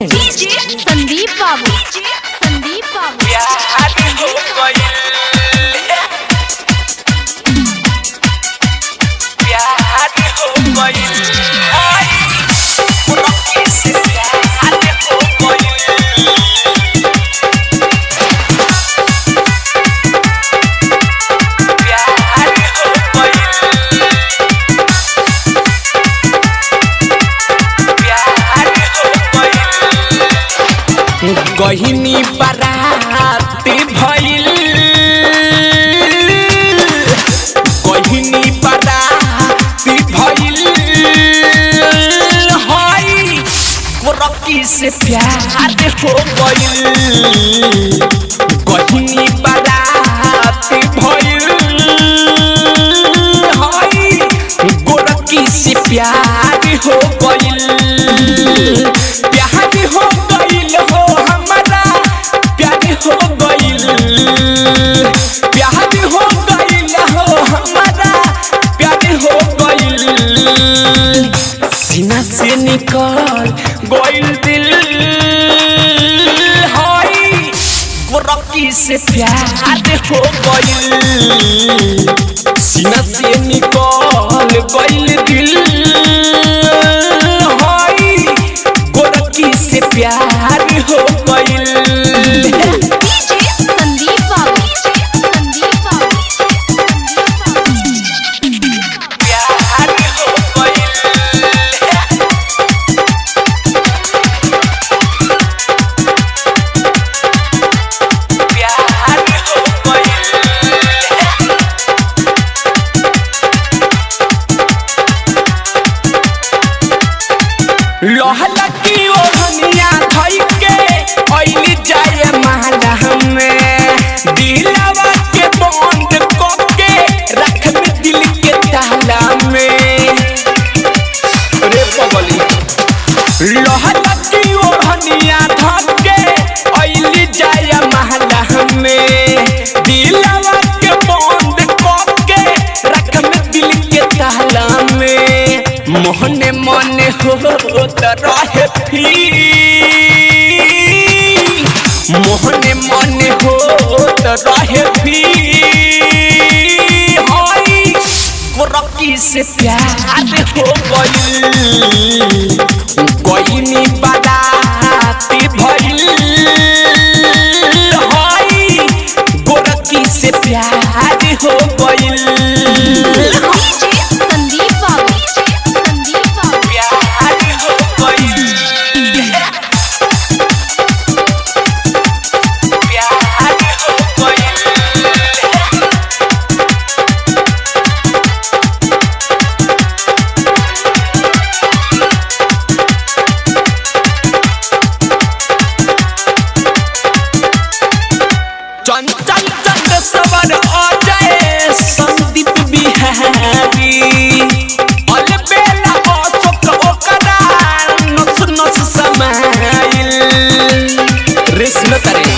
संदीप बाबू संदीप बाबू प्यार हो गइल प्यार हो गइल आई उनकी से प्यार हो गइल प्यार हो गइल प्यार हो गइल गहिनी बराती भइल गहिनी बराती भइल हई गोरकी से प्यार हो गइल गहिनी बराती भइल हई गोरकी से प्यार हो गइल प्यार हो गइल हो हमारा प्यार हो गइल प्यार हो गइल हो हमारा प्यार हो गइल सीना से निकल गइल दिल हई गोरकी से प्यार हो गइल सीना से निकल गइल दिल हई गोरकी से प्यार हो गइल संदीप बाबू संदीप बाबू प्यार हो गइल प्यार हो गइल लोहला की ओढ़निया धइ के अइली जाए माला हमें दिलवा के बंद क के रख में दिल के ताला में रे पगली लोहला की ओढ़निया धइ के अइली जाए माला हमें दिलवा के बंद क के रख में दिल के ताला में मोहने मने हो त रहे फिर मोहने मने हो त रहे फिर हई गोरकी से प्यार हो गइल गइनी बाराती भइल हई गोरकी से प्यार हो गइल संदीप बाबू संदीप बाबू प्यार हो गइल प्यार हो गइल चंचल चंद सवर आ जाए संदीप बिहारी अलबेला अशोक ओकरा नस नस समाइल रेसम करे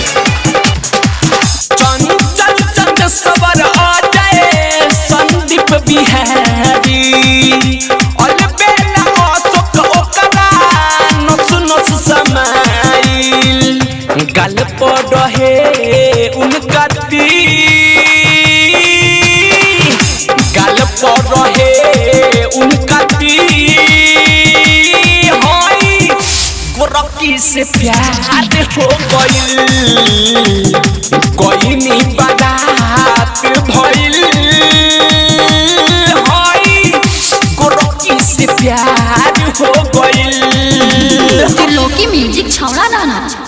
चंचल चंद सवर आ जाए संदीप बिहारी अलबेला अशोक ओकरा नस नस समाइल गल पर रहे उनका तीर गल पर रहे उनका तीर हई गोरकी से प्यार हो गइल गइनी बारात भइल हई गोरकी से प्यार हो गइल त्रिलोकी म्यूजिक छौड़ा दाना